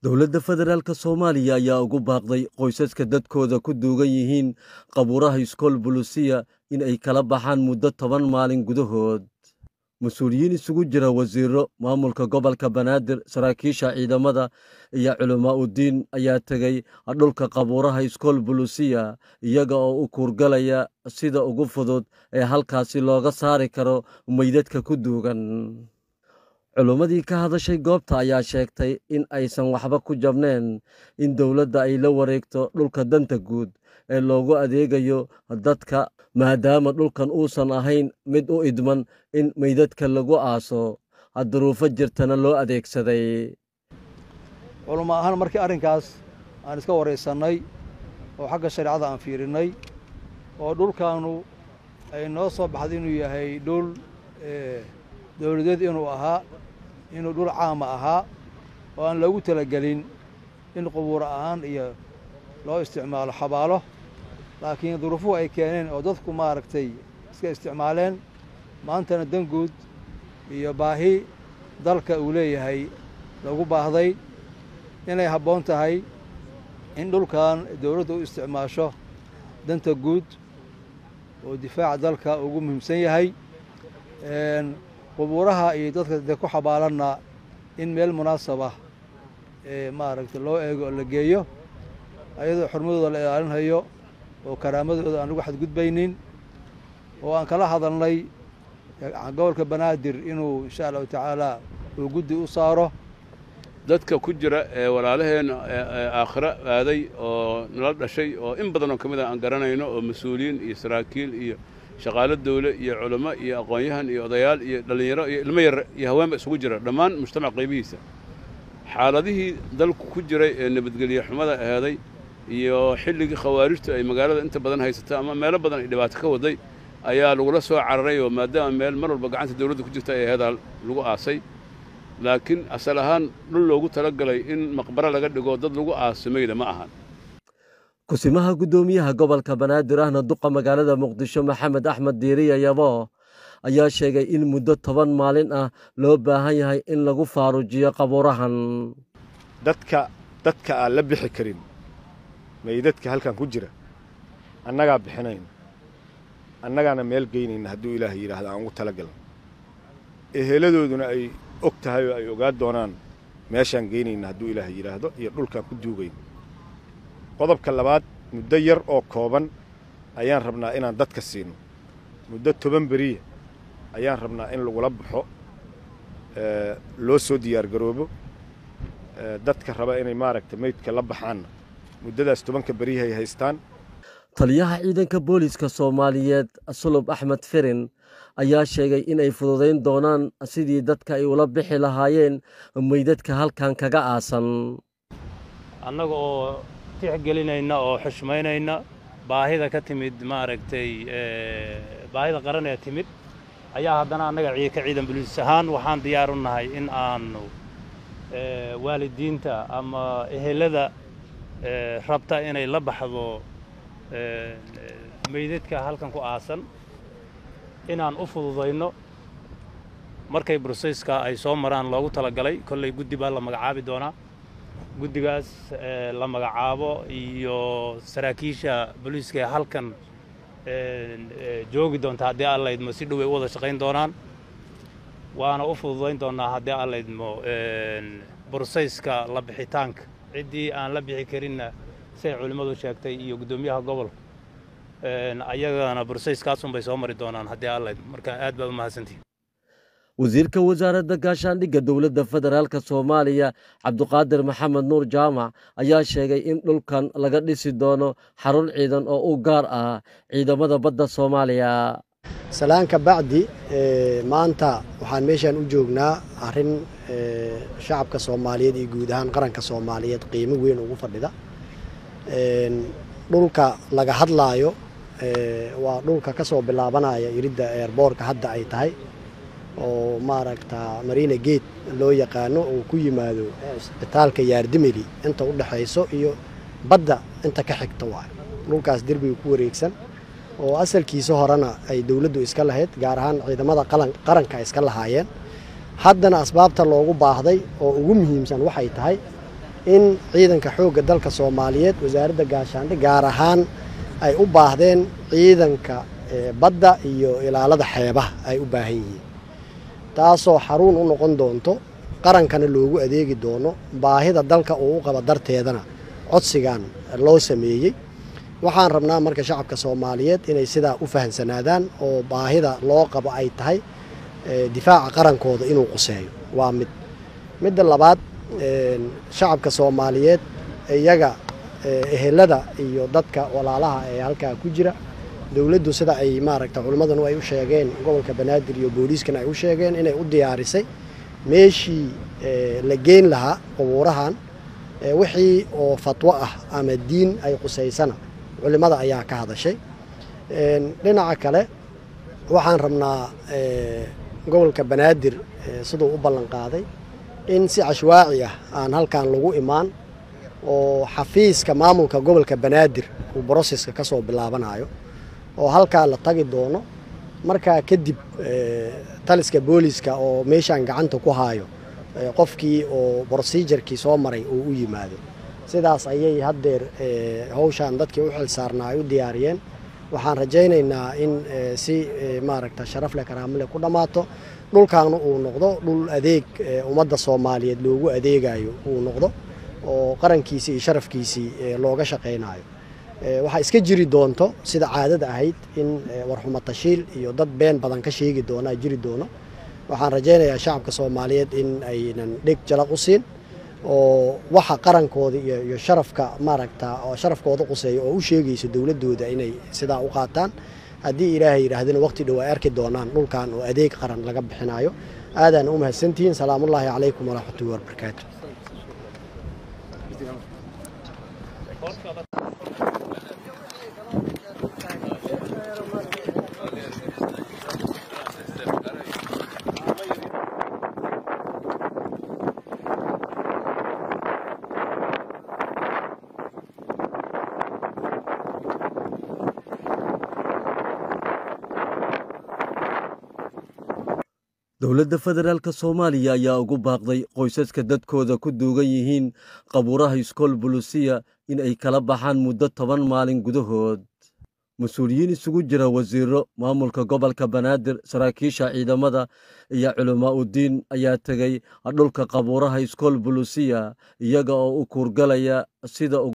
dowladda federaalk soomaaliya ayaa ugu baaqday qoysaska dadkooda ku duugan yihiin qabuuraha iskool bulusiya in ay kala baxaan muddo toban maalin gudahood mas-uuliyiin isugu jira wasiiro maamulka gobolka banaadir saraakiisha ciidamada iyo culamaa udiin ayaa tegey dhulka qabuuraha iskool bulusiya iyaga oo u kuurgalaya sida ugu fudud ee halkaasi looga saari karo meydadka ku duugan culummadii ka hadashay goobta ayaa sheegtay in aysan waxba ku jabneen in dowladda ay la wareegto dhulka danta guud ee loogu adeegayo dadka maadaama dhulkan uusan ahayn mid u idman in meydadka lagu aaso duruufo jirtana loo adeegsaday culummo ahaan markii arrinkaas aan iska waraysannay oo xagga shareecada aan fiirinnay oo dhulkaannu ay noo soo baxday inuu yahay dhul dowladeed inuu ahaa inuu dhul caama ahaa oo aan loogu talagelin in qubuuro ahaan iyo loo isticmaalo xabaalo laakiin duruufuhu ay keeneen oo dadku maaragtay iska isticmaaleen maantana danguud iyo baahi dalka uu leeyahay lagu baahday inay habboon tahay in dhulkan dowladda u isticmaasho danta guud oo difaaca dalka ugu muhiimsan yahay qubuuraha iyo dadka dee ku xabaalanna in meel munaasabah ee maaragtay loo eego oo la geeyo ayadoo xurmadooda la ilaalinhayo oo karaamadooda aan lagu xadgudbaynin oo aan kala hadalnay gobolka banaadir inuu insha allahu tacaala uu guddi u saaro dadka ku jira ee walaalaheenna aakhiro aaday oo nala dhashay oo in badan oo ka mid a aan garanayno oo mas-uuliyiin iyo saraakiil iyo shaqaalo dawle iyo culamo iyo aqoon-yahan iyo odayaal iyo dhallinyaro iyo ilmo yar iyo haweenba isugu jira dhammaan mujtamac qaybihiisa xaaladihii dalku ku jiray ee nabadgelye xumada aheeday iyo xilligii khawaarijtu ay magaalada inta badan haysato ama meelo badan ay dhibaato ka waday ayaa lagula soo cararay oo maadaama meel mar walba gacanta dawladda ku jirta ay aheedaa lagu aasay laakiin asal ahaan dhul loogu talagalay in maqbaro laga dhigo dad lagu aasamayda ma ahan kusimaha guddoomiyaha gobolka banaadir ahna duqa magaalada muqdisho maxamed axmed diiriya yabo ayaa sheegay in muddo toban maalin ah loo baahan yahay in lagu faarujiyo qabuurahan dadka dadka aan la bixi karin meydadka halkan ku jira annagaa bixinayna annagaana meel geynayna hadduu ilaahay yidhaahda aan ugu talagalna eheladooduna ay og tahay oo ay ogaa doonaan meeshaan geynayna hadduu ilaahay yidhaahdo iyo dhulkaan ku duugayna qodobka labaad muddo yar oo kooban ayaan rabnaa inaan dadka siino muddo toban beriya ayaan rabnaa in lagula baxo loo soo diyaargaroobo dadka raba inay maaragtay meydka la baxaanna muddadaas tobanka beriyahay haystaan taliyaha ciidanka booliiska soomaaliyeed sulub axmed firin ayaa sheegay inay fududayn doonaan sidii dadka ay ula bixi lahaayeen meydadka halkan kaga aasan annaga oo tixgelinayna oo xushmaynayna baahida ka timid maaragtay baahida qaran ee timid ayaa haddana annaga ka ciidan buliis ahaan waxaan diyaar u nahay in aanu waalidiinta ama ehelada rabta inay la baxdo meydadka halkan ku aasan inaan u fududayno markay broseyska ay soo maraan loogu talagalay kollay guddi baa la magacaabi doonaa guddigaas la magacaabo iyo saraakiisha booliiska ee halkan joogi doonta haddii aan laydmo si dhow ay u wada shaqayn doonaan waana u fududayn doonnaa haddii aan laydmo broseyska la bixitaanka ciddii aan la bixi karinna siay culimmadu sheegtay iyo guddoomiyaha gobolka ayagana broseyskaasunbay soo mari doonaan haddii aan laydmo marka aad baad u mahadsantihin wasiirka wasaaradda gaashaandhigga dowladda federaalk soomaaliya cabduqaadir maxamed nuur jaamac ayaa sheegay in dhulkan laga dhisi doono xarun ciidan oo u gaar ah ciidamada badda soomaaliya salaanka bacdi maanta waxaan meeshaan u joognaa arrin shacabka soomaaliyeed iyo guud ahaan qaranka soomaaliyeed qiimo weyn ugu fadhida dhulka laga hadlaayo waa dhulka ka soo bilaabanaya iridda eerboorka hadda ay tahay oo maaragta marina gate loo yaqaano uu ku yimaado isbitaalka yaardimeli inta u dhexayso iyo badda inta ka xigta waayo dhulkaas derbiga ku wareegsan oo asalkiisa horena ay dowladdu iska lahayd gaar ahaan ciidamada qaranka iska lahaayeen haddana asbaabta loogu baahday oo ugu muhiimsan waxay tahay in ciidanka xoogga dalka soomaaliyeed wasaaradda gaashaandhe gaar ahaan ay u baahdeen ciidanka badda iyo ilaalada xeebaha ay u baahan yihiin taasoo xaruun u noqon doonto qarankana loogu adeegi doono baahida dalka uu u qabo darteedana codsigan loo sameeyey waxaan rabnaa marka shacabka soomaaliyeed inay sidaa u fahamsanaadaan oo baahida loo qabo ay tahay difaaca qarankooda inuu quseeyo waa mid midda labaad shacabka soomaaliyeed iyaga ehelada iyo dadka walaalaha ee halkaa ku jira dowladdu sida ay maaragta culimmadanu ay u sheegeen gobolka banaadir iyo booliiskana ay u sheegeen inay u diyaarisay meeshii la geyn lahaa qubuurahan wixii oo fatwo ah ama diin ay qusaysana culimmada ayaa ka hadashay dhinaca kale waxaan rabnaa gobolka banaadir siduu u ballan qaaday in si cashwaaci ah aan halkan lagu imaan oo xafiiska maamulka gobolka banaadir uu broseska ka soo bilaabanayo oo halkaa la tagi doono markaa kadib taliska booliska oo meeshaan gacanta ku haayo qofkii oo brosejarkii soo maray uu u yimaado sidaas ayay haddeer hawshaan dadkii u xil saarnaa ay u diyaariyeen waxaan rajaynaynaa in si maaragta sharaf leh karaamo leh ku dhammaato dhulkaana uu noqdo dhul adeeg ummadda soomaaliyeed loogu adeegayo uu noqdo oo qarankiisii iyo sharafkiisii looga shaqaynayo waxaa iska jiri doonto sida caadada ahayd in warxumo tashiil iyo dad been badan ka sheegi doonaa jiri doono waxaan rajaynayaa shacabka soomaaliyeed in aynan dheg jalaq u siin oo waxa qarankooda iyo sharafka maaragta oo sharafkooda quseeya oo u sheegayso dowladooda inay sidaa u qaataan haddii ilaahay yidhaahdina waqti dhow ay arki doonaan dhulkan oo adeeg qaran laga bixinayo aadaana u mahadsantihiin salaamullaahi calaykum waraxmatullahi wabarakaatu dowladda federaalk soomaaliya ayaa ugu baaqday qoysaska dadkooda ku duugan yihiin qabuuraha iskool bulusiya in ay kala baxaan muddo toban maalin gudahood mas-uuliyiin isugu jira wasiiro maamulka gobolka banaadir saraakiisha ciidamada iyo culamaa udiin ayaa tegey dhulka qabuuraha iskool bulusiya iyaga oo u kuurgalaya sida